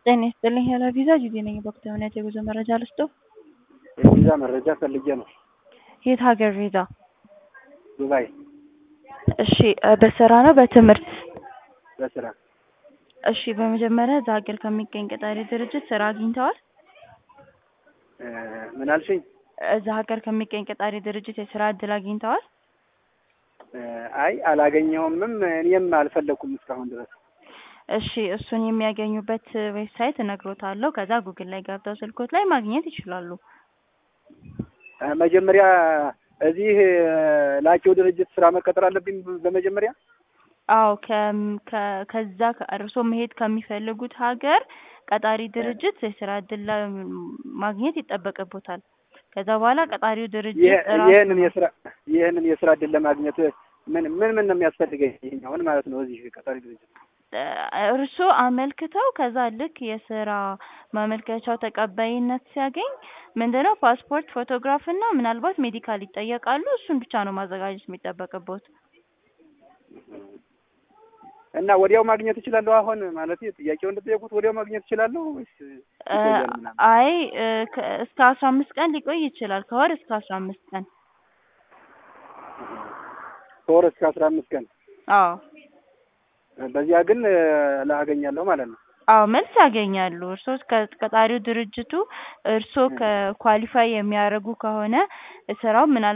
ጤና ይስጥልኝ ሄሎ ቪዛ ጁዲ ነኝ። በወቅታዊ ሁኔታ የጉዞ መረጃ ልስጥዎ? የቪዛ መረጃ ፈልጌ ነው። የት ሀገር ቪዛ? ዱባይ እሺ እ በስራ ነው በትምህርት? በስራ እሺ በመጀመሪያ እዛ ሀገር ከሚገኝ ቀጣሪ ድርጅት ስራ አግኝተዋል? እ ምን አልሽኝ? እዛ ሀገር ከሚገኝ ቀጣሪ ድርጅት የስራ እድል አግኝተዋል? እ አይ አላገኘሁምም እኔም አልፈለኩም እስካሁን ድረስ። እሺ እሱን የሚያገኙበት ዌብሳይት እነግሮታለሁ። ከዛ ጉግል ላይ ገብተው ስልኮት ላይ ማግኘት ይችላሉ። እ መጀመሪያ እዚህ ላኪው ድርጅት ስራ መቀጠር አለብኝ በመጀመሪያ? አዎ ከም ከ- ከዛ እርሶ መሄድ ከሚፈልጉት ሀገር ቀጣሪ ድርጅት የስራ እድል ላ- ማግኘት ይጠበቅቦታል። ከዛ በኋላ ቀጣሪው ድርጅት ይህ- ራሱ ይህንን የስራ ይህንን የስራ እድል ለማግኘት ምን ምን ምን ነው የሚያስፈልገኝ ይሄኛውን ማለት ነው እዚህ ቀጣሪ ድርጅት? እ እርስዎ አመልክተው ከዛ ልክ የስራ ማመልከቻው ተቀባይነት ሲያገኝ ምንድነው ፓስፖርት፣ ፎቶግራፍ እና ምናልባት ሜዲካል ይጠየቃሉ። እሱን ብቻ ነው ማዘጋጀት የሚጠበቅቦት። እና ወዲያው ማግኘት እችላለሁ? አሁን ማለት ጥያቄው እንደጠየቁት ወዲያው ማግኘት እችላለሁ ወይስ እ ይቆያል ምናምን? አይ እ ከ- እስከ አስራ አምስት ቀን ሊቆይ ይችላል። ከወር እስከ አስራ አምስት ቀን። ከወር እስከ አስራ አምስት ቀን አዎ በዚያ ግን እ ላገኛለሁ ማለት ነው። አዎ መልስ ያገኛሉ። እርስዎ ከቀጣሪው ድርጅቱ እርስዎ ከኳሊፋይ የሚያደርጉ ከሆነ ስራው ምናል